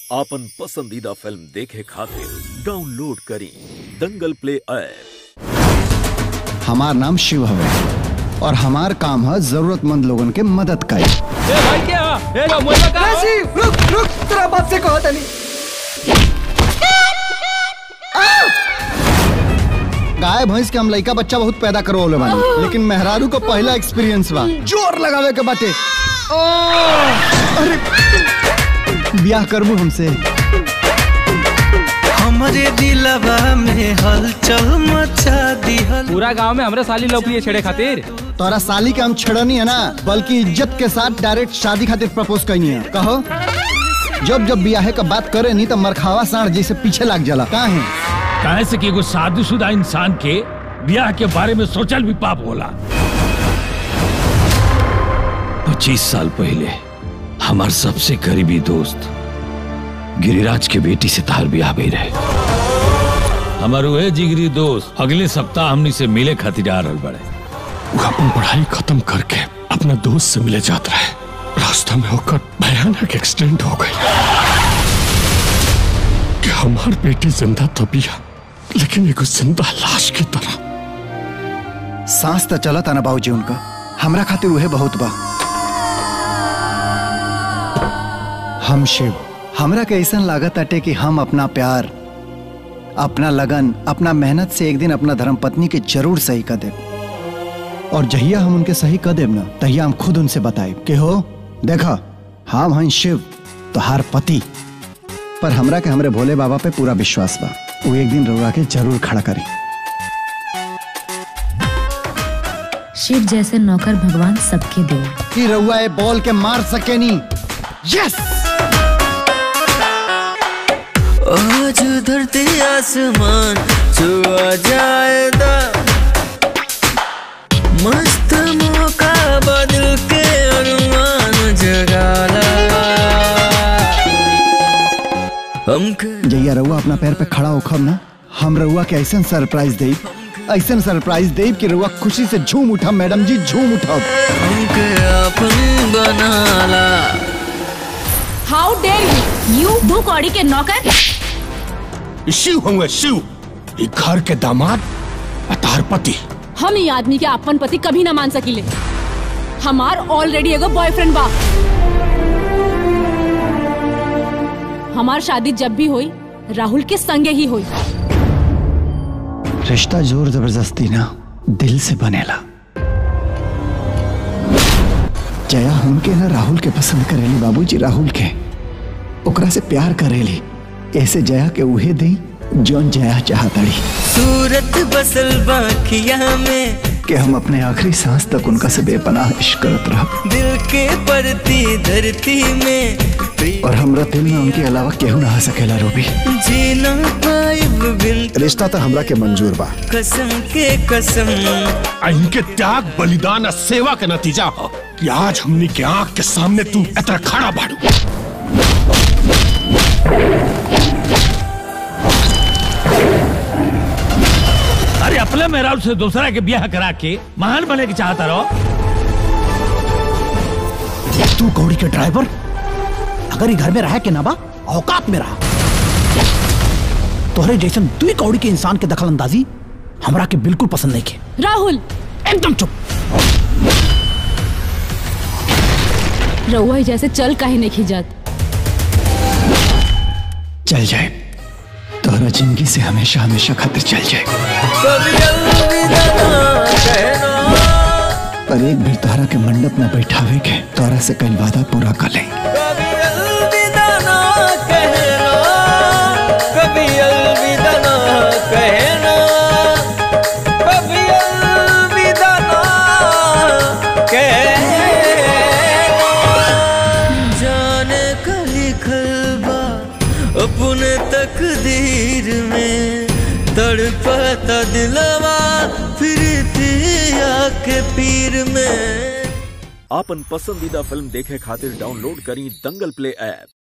आपन पसंदीदा फिल्म देखे खातिर डाउनलोड करी दंगल प्ले ऐप हमार नाम शिव हवे और हमार काम है जरूरतमंद लोगन के मदद करी ए भाई क्या ए लो मुझे का रुक रुक तेरा बाप से कहो तनी गाय भैंस के हम लइका बच्चा बहुत पैदा करो होले बानी लेकिन मेहरारू को पहला एक्सपीरियंस बा जोर लगावे के बाटे अरे ब्याह करबू हमसे हमरे दिलवा में हलचल मचा दिहल पूरा गांव में हमरे साली लोग लिए छेड़े खातिर तोरा साली के हम छेड़नी है ना बल्कि इज्जत के साथ डायरेक्ट शादी खातिर प्रपोज करनी है कहो जब जब ब्याहे का बात करे नहीं तो मरखावा साढ़ जैसे पीछे लग जाला का है काहे से कि एगो शादीशुदा इंसान के ब्याह के बारे में सोचल भी पाप होला पच्चीस साल पहले हमार सबसे करीबी दोस्त गिरिराज के बेटी से तार ब्याह भी रहे हमार वह जिगरी दोस्त अगले सप्ताह हमनी से मिले खातिर आ रहल बड़े वो अपन पढ़ाई खत्म करके अपना दोस्त से मिले जात रहे रास्ता में होकर भयानक एक्सीडेंट हो गई कि हमार बेटी जिंदा तो बिया लेकिन एगो जिंदा लाश की तरह सांस तो चला था ना बाबूजी उनका हमरा खातिर उहे बहुत बा हम शिव हमरा के ऐसा लागत अटे कि हम अपना प्यार अपना लगन अपना मेहनत से एक दिन अपना धर्म पत्नी के जरूर सही कर देब और जहिया हम उनके सही कर देब ना तहिया हम खुद उनसे बताएब कि हो देखा हम हैं शिव तो हार पति पर हमरा के हमरे भोले बाबा पे पूरा विश्वास बा वो एक दिन रउरा के जरूर खड़ा करी शिव जैसे नौकर भगवान सबके दे कि रउआ ए बॉल के मार सके नी यस आज धरती आसमान छुआ जाएगा मस्त मौका बदल के अनुमान जगाला हमके जैया रउआ अपना पैर पे खड़ा होखब ना हम रउआ के ऐसा सरप्राइज दे ऐसा सरप्राइज दे कि रउआ खुशी से झूम उठब मैडम जी झूम उठब हमके अपन बनाला हाउ डेयर यू यू दो कौड़ी के नौकर शिव होंगे शिव ये घर के दामाद अतार पति हम ई आदमी के अपन पति कभी ना मान सकीले हमार ऑलरेडी एगो बॉयफ्रेंड बा हमार शादी जब भी हुई राहुल के संगे ही हुई रिश्ता जोर जबरदस्ती ना दिल से बनेला जया हमके ना राहुल के पसंद करेली बाबूजी राहुल के ओकरा से प्यार करेली ऐसे जया के उहे दी जौन जया चाहतड़ी सूरत बसल बाखिया में कि हम अपने आखिरी सांस तक उनका से बेपनाह इश्क करत रह दिल के परती धरती में और हमरा दिल में उनके अलावा केहू ना आ सकेला रूबी जीना पाइब बिन रिश्ता तो हमरा के मंजूर बा कसम के कसम आ इनके त्याग बलिदान और सेवा के नतीजा हो कि आज हमनी के आंख के सामने तू इतना खड़ा बाड़ू अरे अपने मेहराब से दूसरा के ब्याह करा के महान बने के चाहता रहो तू कौड़ी के ड्राइवर अगर ये घर में रहा के ना बा औकात में रहा तोहरे जैसन दुई कौड़ी के इंसान के दखल अंदाजी हमरा के बिल्कुल पसंद नहीं के राहुल एकदम चुप रउआ ही जैसे चल काहे नहीं खिजात चल जाए तोहरा जिंदगी से हमेशा हमेशा खातिर चल जाए कभी अलविदा ना कहना पर एक भी तोहरा के मंडप में बैठावे के तोहरा से कल वादा पूरा कर ले कभी अलविदा ना कहना कभी अलविदा ना कहना कभी अलविदा ना कहना जाने का लिखल बा अपने तकदीर में तड़पता दिलवा फिर पिया के पीर में आपन पसंदीदा फिल्म देखे खातिर डाउनलोड करी दंगल प्ले ऐप